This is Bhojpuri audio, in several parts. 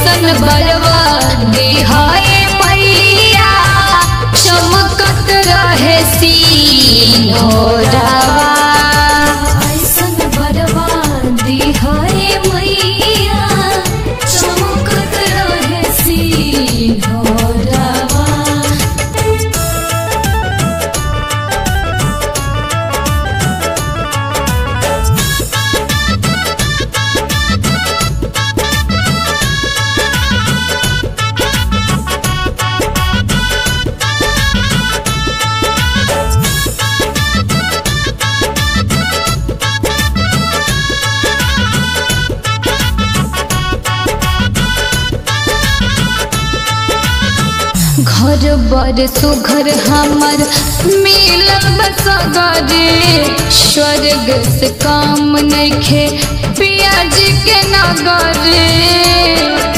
ऐसन बरवा दिहाए मैया चमकत रहे सीनोरावा ऐसन बरवा दिहाए मैया चमकत रहे सीनोरावा घर बर सुघर हमर मिलल बसगरे स्वर्ग से काम नइखे पियाज के नगरे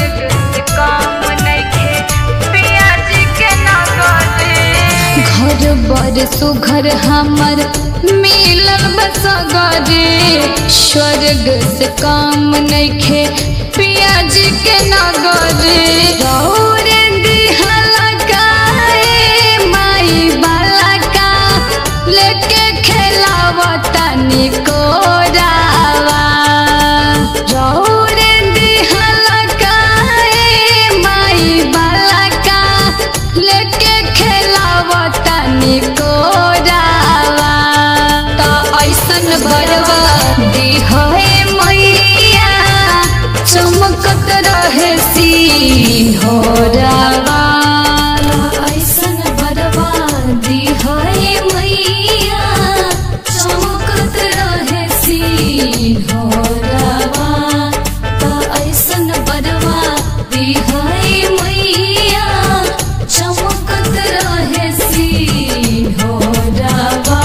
घर बर सुघर हमर मिलल बसगरे स्वर्ग से काम नइखे पियाज के नगरे रौरे दिहला काए माई बाला का लेके खेलावता निकोरावा रौरे दिहला काए माई बाला का लेके खेलावता निकोरावा त ऐसन भरवा दिहए मैया चमकत रहे सिंहोरावा ऐसन भरवा दिहए मैया चमकत रहे सिंहोरावा त ऐसन भरवा दिहए मैया चमकत रहे सिंहोरावा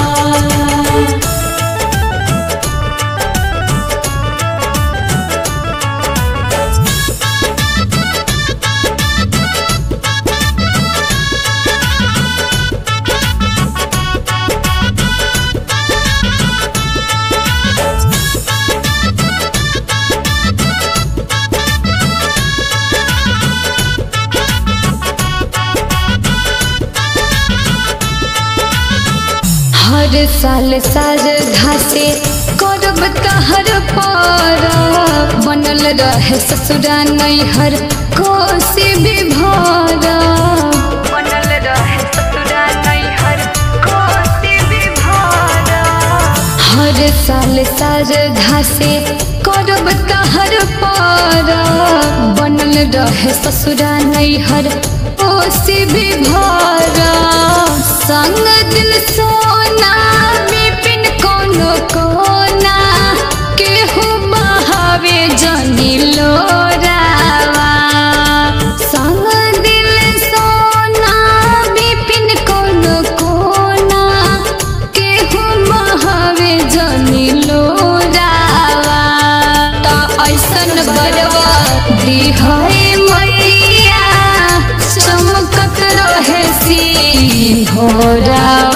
हर साल साज घासे करब तहर पर बनल रहे ससुरा नैहर कोसी भी भर बनल रहे ससुरा नैहर कोसी विभार हर साल साज घासे करब तहर पर बनल रहे ससुरा नैहर कोसी भी भर संग दिल सोना बिपिन कोनो कोना केहू बहावे जनी लोरावा संग दिल सोना बिपिन कोनो कोना केहू बहावे जनी लोरावा त ऐसन बरवा दिहए मैया चमकत रहे सिंहोरावा